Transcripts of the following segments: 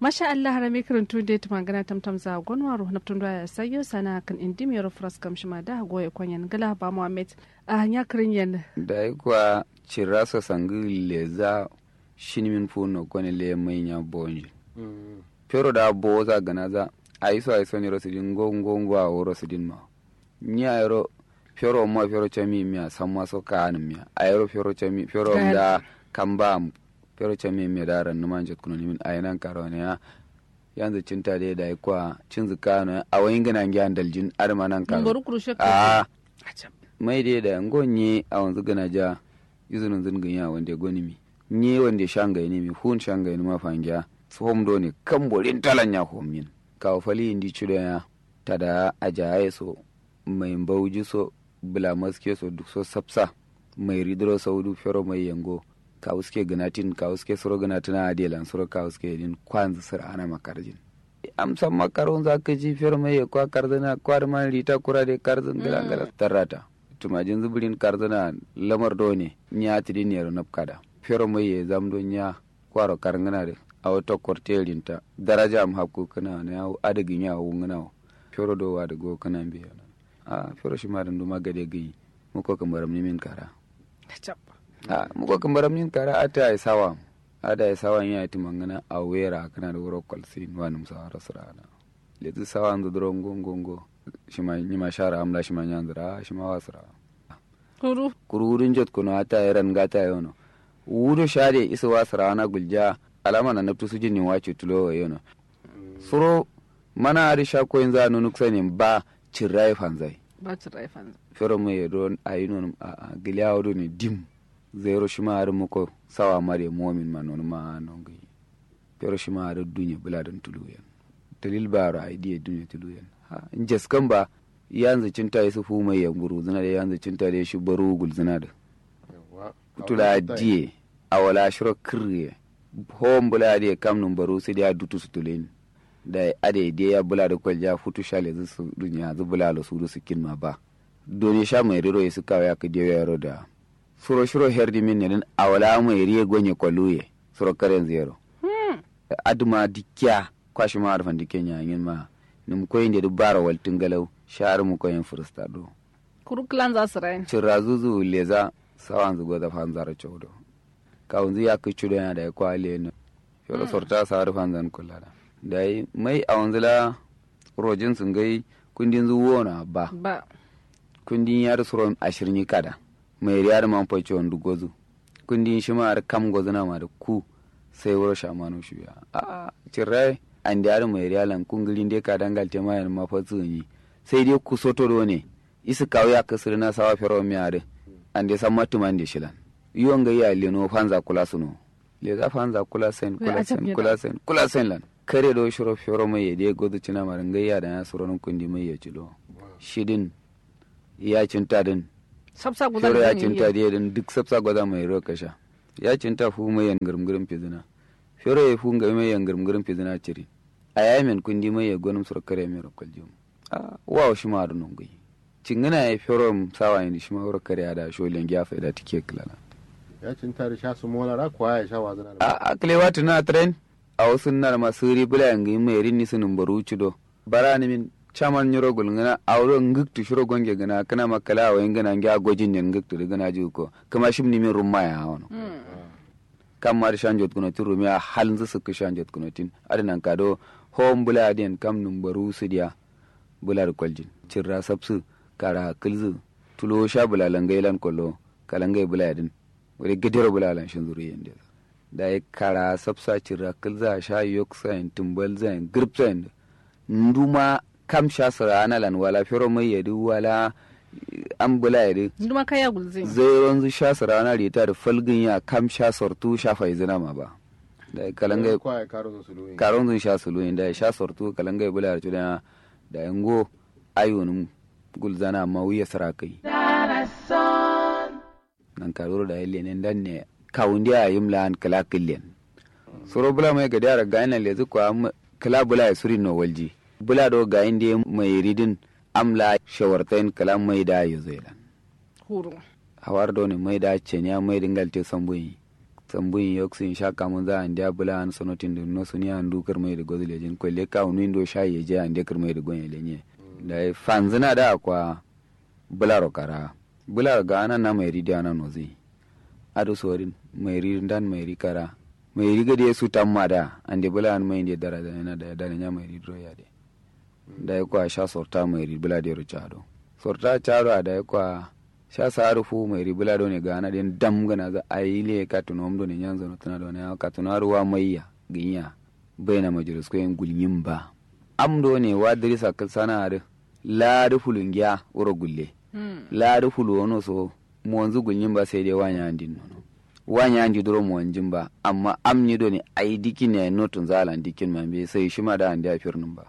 masha Allah harame karantu da ta magana tamtam za gonwa ro na tun ya sayo sana kan indi mi ro fras kam shima da goye kwanyan gala ba Muhammad a hanya kirin yan da kwa cirasa sangi leza shinimin funo kone le manya bonji pero da boza gana za aiso aiso ni rosidin ngo ngo ngo a woro sidin ma nya ero pero mo pero chami mia samma so kan mia ayro pero chami pero da kamba pero chami mia da ran man jot kuno min ayinan karone ya yanzu cinta dai da kwa cin zukano a wayin gana ngyan daljin armanan karo ngoro kurushe a mai dai da ngonye a wanzu gana ja izinin zingin ya wanda goni mi nye wanda shangai ne mi hun shangai ne ma fangiya tsohon do ne kan borin talan ya homin kawo fali indi cido ya tada ajaye so mai bauji so bula maske so duk so sapsa mai ridro saudu fero mai yango kawo suke ganatin kawo suke suro ganatin a adelan suro kawo suke din kwanzu sir ana makarjin amsan makaron za ka ji fero mai kwa karzana kwar man rita kura de karzin gala tarrata tumajin zubirin karzana lamar do ne nya tidin yaro napkada fero mai ya zamdo nya kwaro karngana de a wata kwartelinta daraja am hakku kana na yawo adagin yawo ngana fero do wa da go kana biya a fero shi ma dan duma gade gai muko kambaram ni min kara a muko kambaram ni kara ata ai sawa ada ai sawa ya ti mangana a wera kana da wuro kwalsin wa num sa rasrana lezu sawa ndo dro ngongo ngo shi ma ni ma shara amla shi ma nyandra shi ma wasra kuru kururin jot kuno ata eran gata yono wudo shade isa wasra na gulja alama na naftu su jini wace tulo yono suro mana ari sha ko yanzu anu nuksa ne ba cirrai fanzai ba ci raifan fero mu yedo ayi non a giliya do ne dim zero shima ari muko sawa mare momin ma non ma non gi fero shima ari dunya buladan tulu yan dalil baro ai die dunya tulu yan ha injes kan ba yanzu cinta yi su fu mai yanguru zina da yanzu cinta da shi baro gul zina da kutula die awala shiro kirye hom bula de kam num baru sai da dutu su tulen da ade de ya bula da kwalja futu shale zu su dunya zu bula lo su su kin ma ba doni sha mai riro su kawa ya ka de yaro da suro shiro herdi min ne awala mai riye gonye kwaluye suro karen zero aduma dikya kwashi ma arfan dikenya yin ma num koyin de dubara waltin galau shar mu koyin fursta do kuru klan za su rayin cirrazuzu leza sawan zugo da fanzara chawdo kawunzu ya kai cudo yana da ya kwale ne yau sorta sa harfan zan kula da da yi mai a wanzu la rojin sun gai kundin zuwo na ba ba kundin yar suron ashirin kada mai riyar man faice wanda gozu kundin shi ma kam gozu na ma da ku sai wuro shamanu shi ya a cirrai an da yar mai riyalan kungilin dai ka dangal te mayan mafatsu ni sai dai ku soto do ne isi kawo ya kasir na sawa fero mi ade an dai san matuman da shilan yiwon ga iya leno fanza kula suno le za fanza kula sen kula sen kula sen kula sen lan kare do shiro fioro mai yede godu cina marin ga iya da ya suro nun kundi mai ya cilo shidin ya cinta din sabsa guda fioro ya cinta dia din duk sabsa goda mai ro kasha ya cinta fu mai yan gurmgurin fizina fioro ya fu ga mai yan gurmgurin fizina ciri a yamin kundi mai ya gonum suro kare mai ro kwaljum a wa shi ma nun gai cingina ya fioro sawa ni shi ma ro kare da sholen gyafa da tike kilala ya cinta da sha su mola ra kuwa ya sha wazana da a aklewa tuna tren a wasu nar masu ribula yangi mai rini sunin baru cido bara ni min chaman nyoro gulngana awro ngiktu shiro gonge gana kana makala wa ingana ngi agojin ne ngiktu de gana juko kama shim ni min rumma ya hono kam mar shanjot kuno tin rumi a halin su suka shanjot kuno tin adinan kado hom bula den kam num baru su dia bula kwaljin cirra sabsu kara kilzu tulo sha bula langailan kollo kalangai bula din wani gidiro bulalan shin zuri yanda da ya kara sabsa cira kil za sha yok sayin tumbal zayin grip zayin nduma kam sha sara ana lan wala fero mai yadu wala an bula yadu nduma kaya gulzin zai ronzu sha sara ana rita da falgin ya kam sha sortu sha faizina ma ba da ya kalanga kuwa ya karo su luyin karon zun sha sulu da ya sha sortu kalanga bula da da yango ayunum gulzana ma wuya sara kai nan karuru da yalle ne dan ne kawundi a yim lan kala killen soro bula mai ga dara ga ina lezu ko am kala bula ya suri no walji bula do ga inde mai ridin amla shawartain kala mai da ya zelan huru hawar do ne mai da cenya mai dingal te sambuyi sambun yoksin sha kamun za an dia bula an sonotin da no suni an du kirmai da gozi lejin kwelle ka unu indo sha ye je an dia kirmai da gonye lenye da fanzina da kwa bula rokara bula ga ana na mai ridiya na nozi ado sorin mai ridin dan mai rikara mai riga da su tamma da an de bula an mai de dara da na da da nya mai ridro ya de da kwa sha sorta mai rid bula de ro chado sorta chado da kwa sha saru fu mai ribula do ne gana den dam gana za aile ka tuno mdo ne nyanzo no tuna do ne ka tuno ruwa maiya ginya baina majlis ko en gulnyim ba am do ne wa dirisa kal sana da la da fulungiya uro gulle la da fulu wono so mo wanzu gulnyim ba sai dai wanya andin no wanya andi duro mo wanjin ba amma am ni do ne ai dikin ne notun zalan dikin man be sai shi ma da andi afirnin ba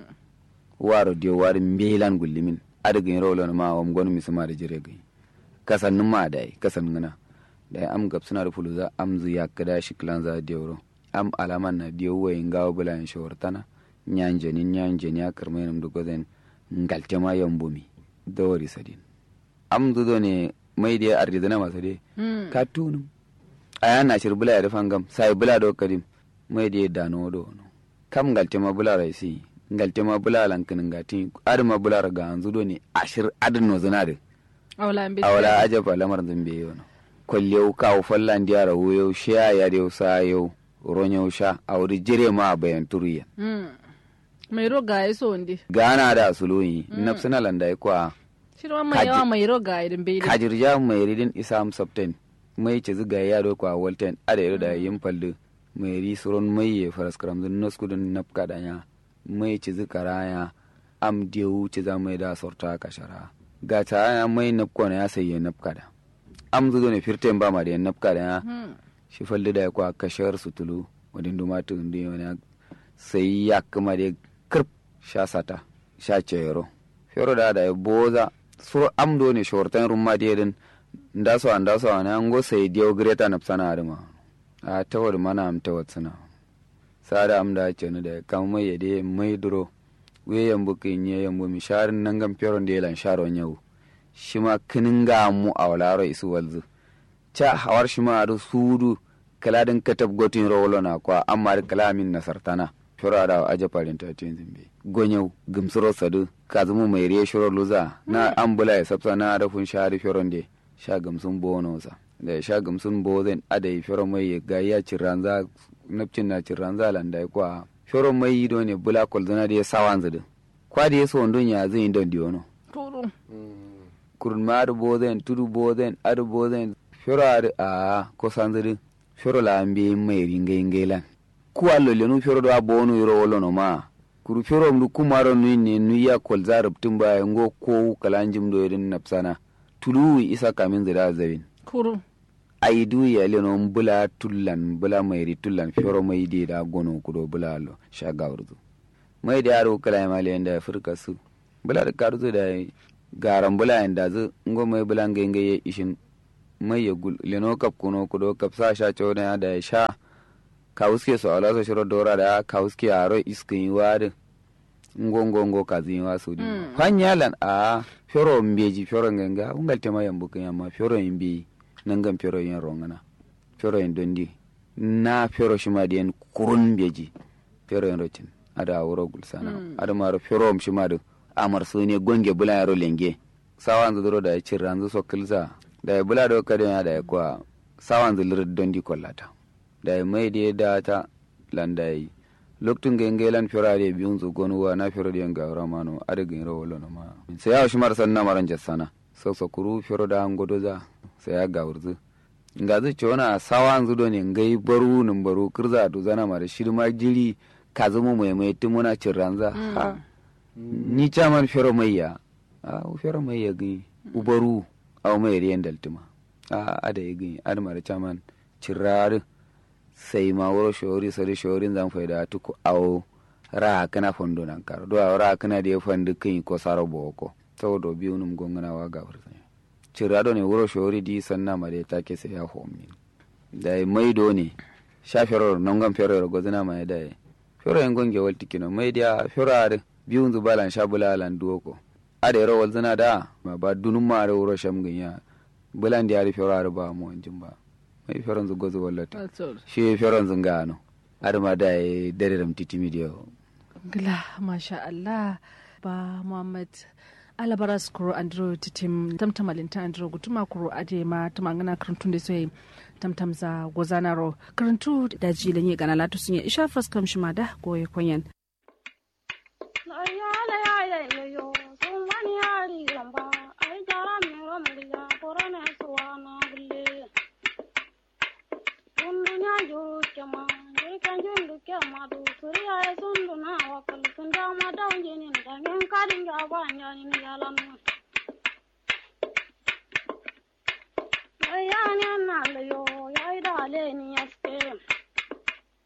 waro dio war mbelan gullimin adagin rawlo ma wam gonu misuma da jire gai kasannin ma da kasan ngana da am gab suna da fuluza am zu ya kada shi klan za dewro am alaman na diyo wayin gawo bula in shawartana nyanje ni nyanje ni akar mai nam dugo zen ngalte ma yambumi dawari sadin am zu do ne mai da arzina masu de ka tunum aya na shir bula ya rufan gam sai bula do kadim mai da dano do no kam ngalte ma bula raisi ngalte ma bula lankin ngati adama bula ga anzu do ne ashir adin no zinare awala aja fa lamar zambe yau no kwallew kawo fallan diyara wuyo sha ya dew sa yau ronyo sha awri jire ma bayan turiya mai roga ya so ndi gana da suluyi nafsina landa kwa shirwa mai yawa mai roga idan bai kajirja mai ridin isam sabten mai ce ziga ya do kwa walten ada yaro da yin fallu mai ri suron mai ya faras karam zun naskudin nafka danya mai ci zikara ya am dewu ci za mai da sorta kashara ga ta ya mai nafko na ya sayi nafka da am zuzo ne firten ba ma da yan nafka da ya shi falli da ya kwa kashar sutulu wadin duma tu ndi wani sai ya kuma da kirp sha sata sha cero fero da da ya boza sur am do ne shortan rumma da yadin ndaso an ndaso an an go sai dio greta nafsana arma a tawar mana am tawar suna sada am da ce da kan mai yade mai duro we yambu kin ye yambu mi sharin nan gam peron de lan sharo nyau shima kinin ga mu a walaro isu walzu cha hawar shima adu sudu kaladin katab gotin rowlo na kwa amma da kalamin nasartana fura da aje parin ta tin zimbe gonyau gumsuro sadu kazumu mai riye shiro luza na ambula ya sabsa na rafun shari firon de sha gamsun bono sa da sha gamsun bozen adai firo mai ga ya ciranza napcin na ciranza landa kwa firo mai yi ne bula kolzana da ya sawan zudu kwa da ya so ndon ya zai don diono turu kurun ma adu bozen tudu bozen adu bozen firo adu a ko sanzudu firo la ambe mai ringa ingelan ku allo lenu firo do abonu yoro wolo no ma kuru firo mdu kumaro nui ne nui ya kolza rubtun ba ngo ko kalanjim do yedin napsana tulu isa kamin zira zawin kuru ai du ya leno bula tullan bula mai ri tullan firo mai de da gono kudo bula lo shaga urdu mai da yaro kala ma le da furka su bula da karzu da garan bula da zu ngo mai bula ngenge ye ishin mai ya gul leno kap kuno kudo kap sa sha chona da sha kawuske so ala so shiro dora da kawuske aro iskin wade ngongo ngo kazi wa su di fanyalan a fero mbeji fero ngenga ungal tema yambu kanyama fero imbi nangam fero yin rongana fero yin dondi na fero shima di en kurun mbeji fero yin rocin ada wuro gulsana ada maro fero shima da amar su ne gonge bula yaro lenge sawan zuduro da ya cirranzu so kilza da ya bula da kadon da ya kwa sawan zulir dondi kollata da ya mai da da ta landa yi lokacin ga inga lan fira da biyun zu gonu wa na fira da yan ga rama no adaga yin rawo no ma sai ya shi mar sanna maran jassana so so kuru fira da an godo za sai ya ga wurzu nga zu ci wana sawan zu do ne ngai baru nin baru kirza to zana mara shirma jiri ka zama mai mai timuna cirranza ha ni chaman fira mai ya a fira mai ya gi ubaru aw mai riyan daltima a ada ya gi admar chaman cirrar sai ma wuro shori sori shorin zan faida tuku awo ra kana fondo nan karo do ra kana da fandu kin ko saro boko saboda biyu num gongana wa ga fursa cira do ne wuro shori di sanna mare ta ke sai ya homi da mai do ne sha feror non gam feror gozina ma da fero en gonge walti kino mai dia feror biyu zu balan sha bulalan duoko ade ro walzina da ma ba dunum ma ro wuro sham ginya bulan da ya ri feror ba mu anjin ba mai feron zu gozo wallata Atsor. shi feron zu ngano adama da ya dare da mtiti midiyo Gila, masha Allah, ba Muhammad alabaras kuro andro titim tamtamalinta andro gutuma kuro ade ma tamangana karantun da sai tamtamza gozanaro karantu da jilin yi gana latu sun yi isha faskam shi ma da goye kwanyan. Suriya ya sundu na wakal sun dama da wajen yin da min kadin ga ba nyani ni yalan